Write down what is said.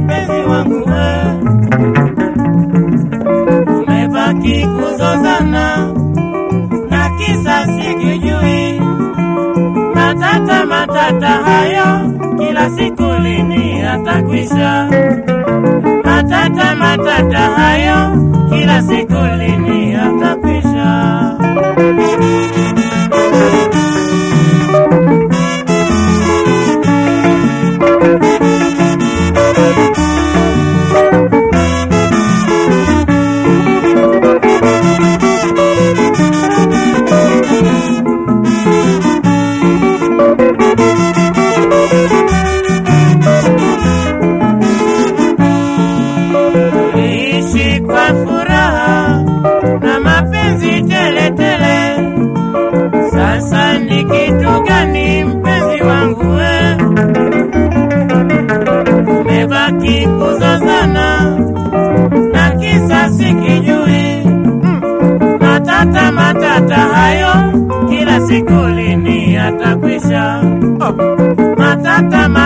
mpenzi wangu we, umebaki kuzozana na kisa sikijui, matata matata hayo kila siku lini yatakwisha? Matata matata hayo kila siku lini yatakwisha? Tuliishi kwa furaha na mapenzi tele tele. Sasa ni kitu gani mpenzi wangu we? Umebaki kuzozana na kisa sikijui. Matata matata hayo kila siku lini yatakwisha? Matata matata